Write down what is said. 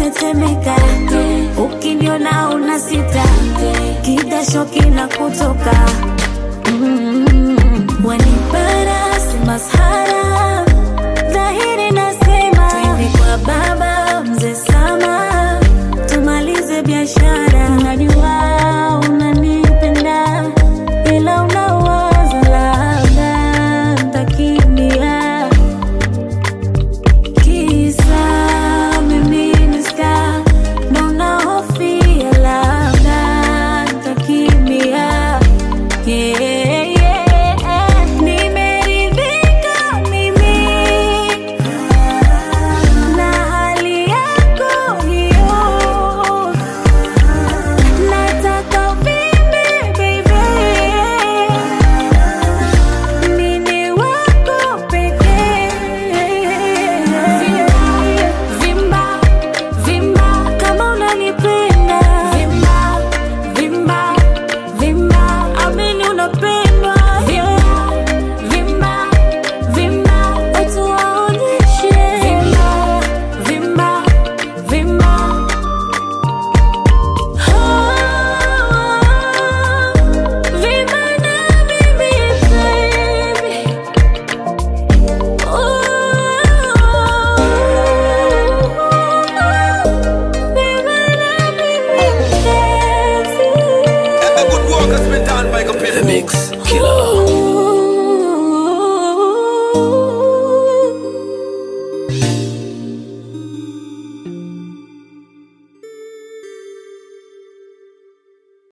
natetemeka, ukiniona una sita, kidasho kina kutoka mm, wanipara si masahara, dhahiri nasema twende kwa baba mzee Sama, tumalize biashara. Najua unanipenda ila unawaza labda ntakimbia Kisa mimi ni star, ndo nahofia labda nitakimbia. Yeah, yeah. Nimeridhika mimi na hali yako hiyo, nataka uvimbe baby mini wako pekee. Vimba, vimba kama unanipenda. Vimba, vimba, vimba, amini unapendwa. Vimba, vimba, vimba, watu waonyeshe. Vimba, vimba, vimba. Vimba na mimi baby. A good work has been done by computer The Mix Killer.